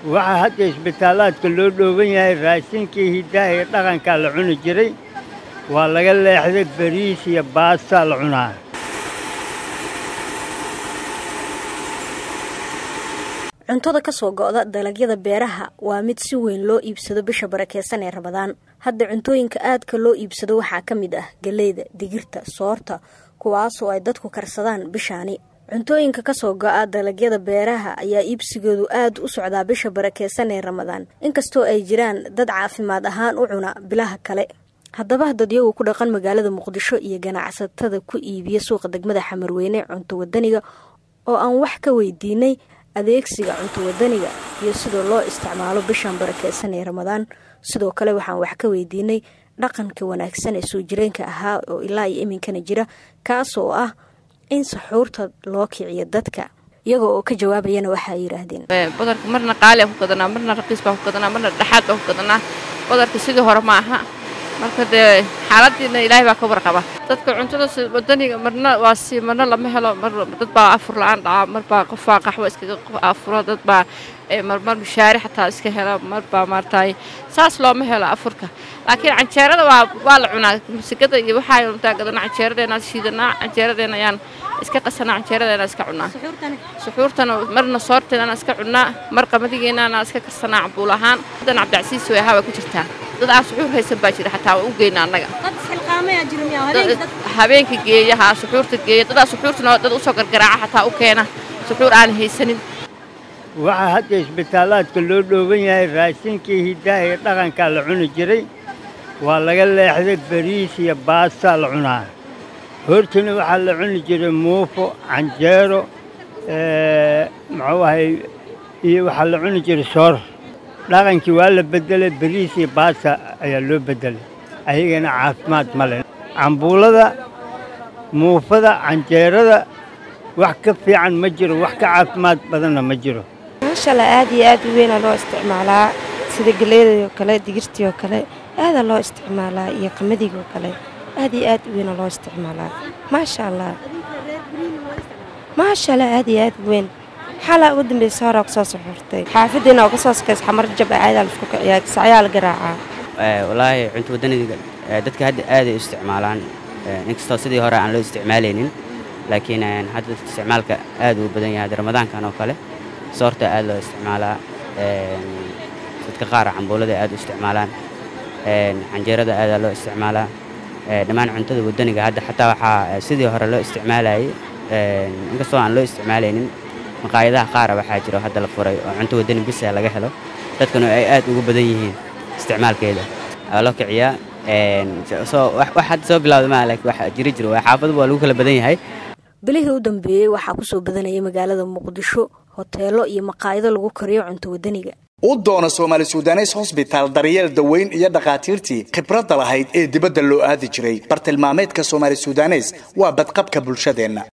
waxaa hadda isbitaalaadka loo dhooban yahay raashinkii hiddaha iyo dhaqankaa la cuni jiray waa laga leexday bariis iyo baastaa la cunaa cuntada ka soo go'da dalagyada beeraha waa mid si weyn loo iibsado bisha barakeysan ee rabadaan hadda cuntooyinka aadka loo iibsado waxaa ka mid ah galeyda digirta soorta kuwaasoo ay dadku karsadaan bishaani cuntooyinka kasoo go'a dalagyada beeraha ayaa iibsigoodu aad u socdaa bisha barakeysan ee ramadaan inkastoo ay jiraan dad caafimaad ahaan u cuna bilaha kale haddaba dadyagu ku dhaqan magaalada muqdisho iyo ganacsatada ku iibiya suuqa degmada xamarweyne cunto wadaniga oo aan wax ka weydiinay adeegsiga cunto wadaniga iyo sidoo loo isticmaalo bishan barakeysan ee ramadaan sidoo kale waxaan wax ka weydiinay dhaqanka wanaagsan ee soo jireenka ahaa oo ilaa iyo iminkana jira kaasoo ah in saxuurta loo kiciyo dadka iyaga oo ka jawaabayana waxaay yidhaahdeen badarka marna qaaliaan ku gadanaa marna raqiis baan ku gadanaa marna dhexaad baan ku gadanaa badarka sidii hore ma aha marka dee xaaladiina ilaahay baa ka warqaba dadka cuntada wadaniga marna waa si marna lama helo mar dad baa afur la-aan dhaca mar baa qof baa qaxwo iskaga afuro dad baa marmar mushaari xataa iska hela mar baa maartay saas looma helo afurka laakiin canjeerada waa waa la cunaa musigada iyo waxaa untaa gadana canjeeradeena shiidanaa canjeeradeena ayaan iska qasanaa canjeeradeena iska cunaa suxuurtana marna soorteedana iska cunaa mar qamadigeennana iska karsanaa cambuul ahaan dan cabdicasiis way ahaa waa ku jirtaa dad aan suxuur haysan baa jira xataa waa u geyna annaga habeenka geeyaha suxuurta geeya dadaa suxuurtana dad usoo gargaraaca xataa u keena suxuur aan haysanin waxaa hadda isbitaalaadka loo dhooban yahay raashinkii hiddaha iyo dhaqankaa la cuni jiray waa laga leexday bariis iyo baastaa la cunaa hortina waxaa la cuni jiray muufo canjeero muxuu ahay iyo waxaa la cuni jiray soor dhaqankii waa la beddelay bariis iyo baasta ayaa loo beddelay ayagana caafimaad ma leh cambuulada muufada canjeerada wax ka fiican ma jiro wax ka caafimaad badanna ma jiro maashalla aad iyo aad u weynaa loo isticmaalaa sida galeedai oo kale digirtii oo kale aadaa loo isticmaalaa iyo qamadiga oo kale aad iyo aad u weynaa loo isticmaalaa maasha allah maasha allah aad iyo aad u weyn xalaa ugu dambaysa horaa kusoo soxortay xaafaddeena oo kasoo sokays xamar jab aadaa laisku kiciyaa sacyaa la garaacaa walaahi cunto wadaniga dadka hadda aaday u isticmaalaan inkastoo sidii hore aan loo isticmaalaynin laakiin hadda dadka isticmaalka aad uu badan yahay ramadaankan oo kale soorta aad loo isticmaalaa dadka qaar cambuulada aad u isticmaalaan canjeerada aadaa loo isticmaalaa dhammaan cuntada wadaniga hadda xataa waxaa sidii hore loo isticmaalayay inkastoo aan loo isticmaalaynin maqaayadaha qaara waxaa jiro hadda la furay oo cunto wadani bisa laga helo dadkuna ay aad ugu badan yihiin isticmaalkeeda waa loo kiciyaa wax hadda soo bilawda maa laakiin wax jiri jiro waa xaafadu waa lagu kala badan yahay bilihii u dambeeyey waxaa kusoo badanayay magaalada muqdisho hoteelo iyo maqaayado lagu kariyo cunto wadaniga u doono soomaali sudanes hosbitaal daryeel daweyn iyo dhakhaatiirtii khibradda lahayd ee dibadda loo aadi jiray bartilmaameedka soomaali sudanes waa badqabka bulshadeenna